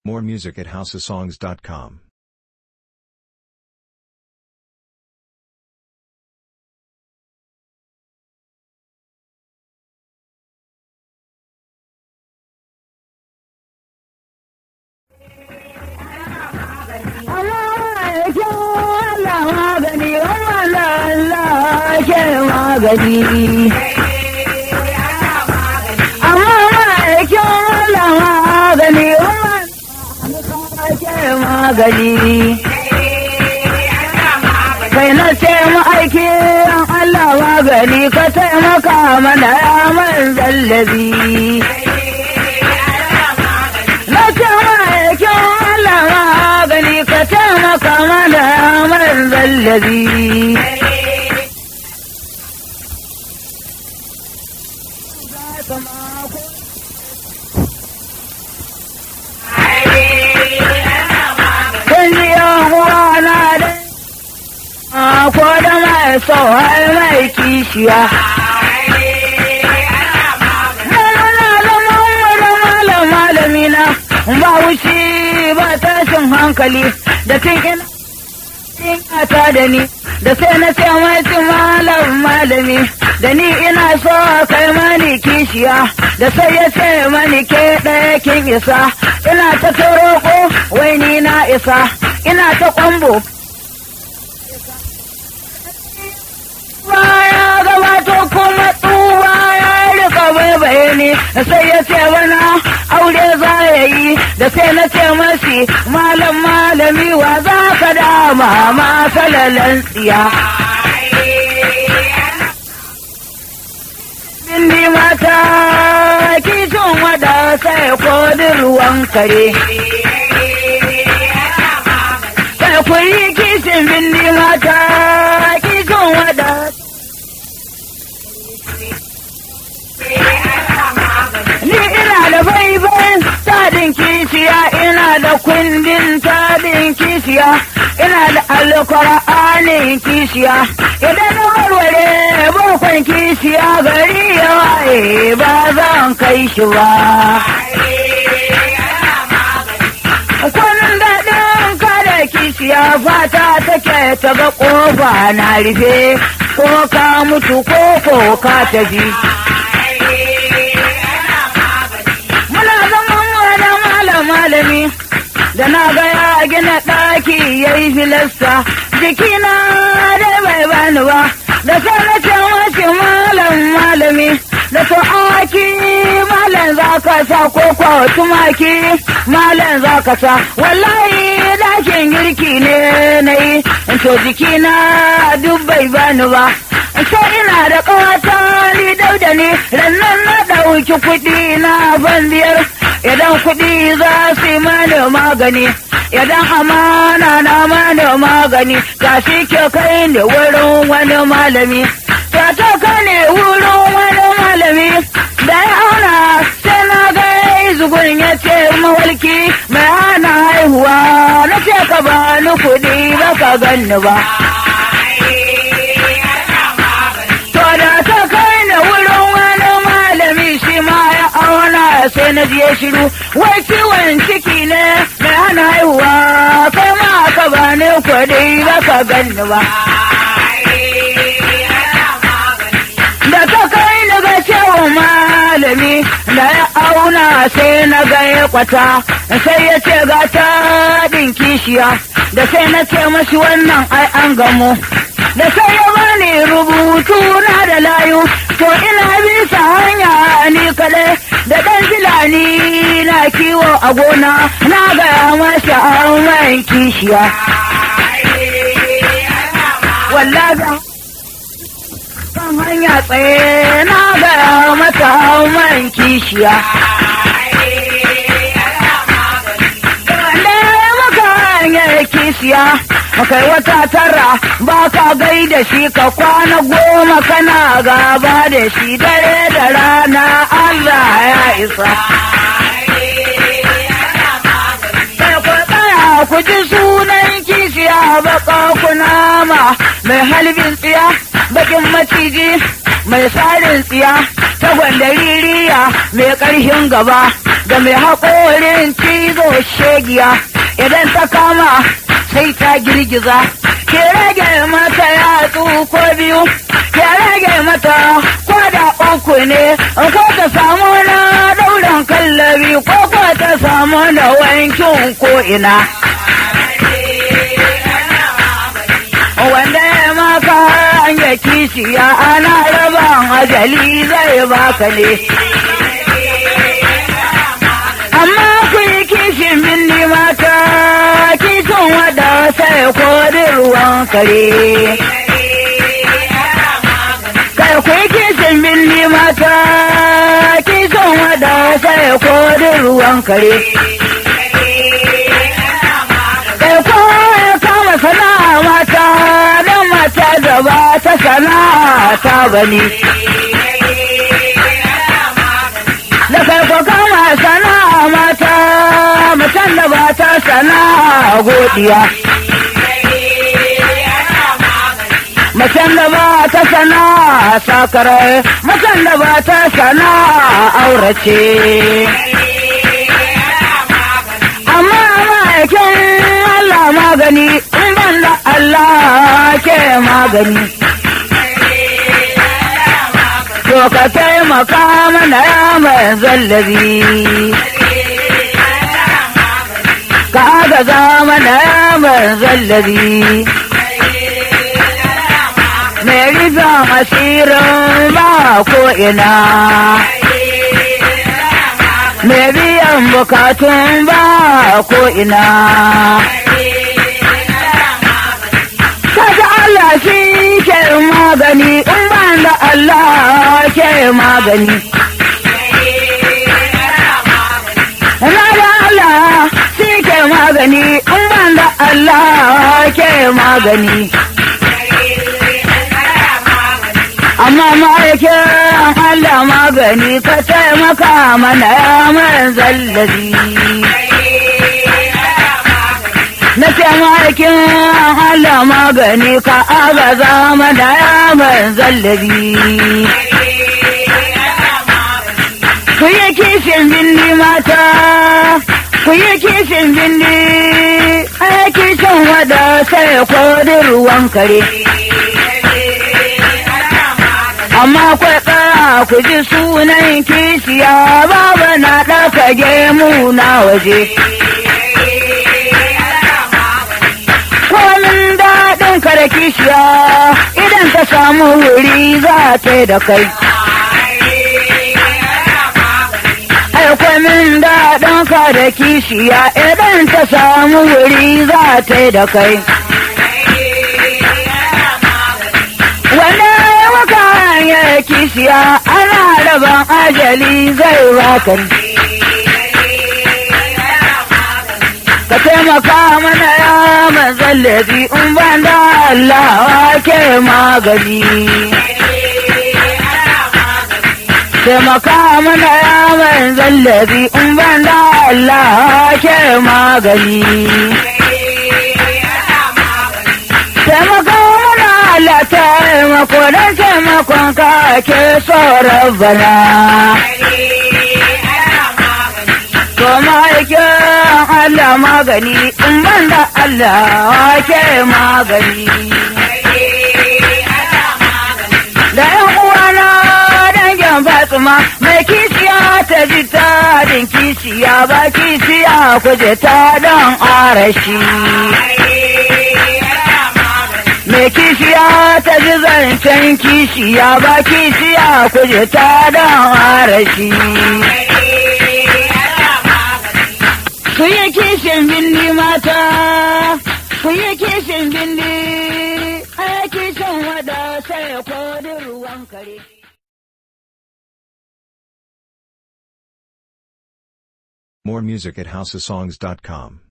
More music at houseofsongs.com. magani. Amma ma'aikin Allah magani, ke magani. Kai na ce ma'aiki Allah magani ka taimaka mana ya man zallabi. Na ce ma'aikin Allah magani ka taimaka mana ya man zallabi. Kun ji yan na da ko da mai so har mai kishiya. Malam malami na ba wuce ba tashin hankali da tun ina ta da ni da sai na ce mace malam malami da ni ina so kai mani kishiya da sai ya ce mani ke ɗaya kin isa ina ta toroko wai ni na isa ina ta kwambo baya gabato kuma tsuwa ya rika baibaye ni sai ya ce bana aure za ya yi da sai na ce masi malam malami wa za ka dama ma salalan tsiya Bindi mata kishin wada sai kodin ruwan kare. Sai ku yi kishin bindi mata kishin wada. Ni ina da baibai tadin kishiya ina da kundin tadin kishiya ina da alkur'anin kishiya idan na warware bakon kishiya gari ya waye ba zan kai shi ba. Kwanan daɗin kada kishiya fata take ta ga ƙofa na rufe ko ka mutu ko ko ka tafi. Muna zaman wani malam malami da na ga ya gina ɗaki ya yi filasta jikina dai bai bani ba da sai na ce mace malam malami da to aki malam za ka sa ko ko tumaki malam za ka sa wallahi ɗakin girki ne na yi to jikina duk bai bani ba sai ina da ƙawata ni dauda ne rannan na ɗauki kuɗi na ban biyar idan kuɗi za su yi mani magani idan amana na mani magani ga shi ke kai ne wurin wani malami ta ta kai ne wurin wani malami da ya auna sai na ga zugun ya ce mawalki mai hana haihuwa na ce ka ba ni kuɗi ba ka ganni ba To da ta kai na wurin wani malami shi ma ya auna sai na je shiru wai ciwon ciki ne mai hana haihuwa kai ma ka ba ne kuɗi ba ka ganni ba. Da ta kai na ga cewa malami da ya auna sai na ga ya kwata sai ya ce ga ta ɗin kishiya da sai na ce mashi wannan ai an gamo. da sai ya bani rubutu na da layu to ina bisa hanya ni kadai da ɗan filani na kiwo a gona na gaya masa an kishiya wallahi kan hanya tsaye na gaya mata an kishiya kishiya kai wata tara ba ka gai da shi ka kwana goma kana gaba da shi dare da rana Allah ya isa. Sai ku tsaya ku ji sunan kishiya baka kunama mai halbin tsiya bakin maciji mai sarin tsiya ta ririya mai ƙarfin gaba da mai haƙorin cizo shegiya idan ta kama sai ta girgiza ke rage mata yatsu ko biyu ke rage mata ko da uku ne ko ta samu na dauran kallabi ko ko ta samu da wankin ko ina wanda ya maka hanya kishiya ana raban ajali zai baka ne amma ku yi kishin binni mata kishin wada sai kodin ruwan kare kai ku yi kishin binni mata kishin wada sai kodin ruwan kare kai ko ya kama sana'a mata don mata da ba ta sana'a ta bane da kai ko kama sana'a mata mutan da ba ta sana'a godiya Macen da ba ta sana'a sakarai, macen da ba ta sana'a aurace. Amma ma'aikin Allah magani, in ban da Allah ke magani. To ka taimaka mana ya mai zallabi. Ka agaza mana ya mai zallabi. Mai rufin asirin ba ko ina. Mai biyan bukatun ba ko ina. Kaga Allah shi ke magani, in ban da Allah ke magani. Na da Allah shi ke magani, in ban da Allah ke magani. Amma ma'aikin Allah magani ka taimaka mana ya man zallabi. Na taimakin Allah magani ka agaza mana ya man zallabi. Ku yi kishin bindi mata, ku yi kishin bindi, ai kishin wada sai kodin ruwan kare. amma kwai tsara ku ji sunan kishiya babu na ɗaka gemu na waje. Komin daɗin ka da kishiya idan ta samu wuri za ta da kai. Ai komin daɗin ka da kishiya idan ta samu wuri za ta da kai. Wanda maka hanyar kishiya ana raban ajali zai baka Ka taimaka mana ya mazallabi in ban da Allah ke magani. Taimaka mana ya mazallabi in ban da Allah ke magani. Taimaka mana Allah taimako don taimakon ka ke tsoron bana. To ma'aikin Allah magani in ban da Allah ke magani. Da ‘yan uwana dangin Fatima mai kishiya ta ji tarin kishiya ba kishiya kuje ta don arashi. Mai kishiya ta ji zancen kishiya ba kishiya kuje ta don arashi. Ku yi kishin bindi mata, ku yi kishin bindi, a kishin wada sai kodin ruwan kare. More music at houseofsongs.com.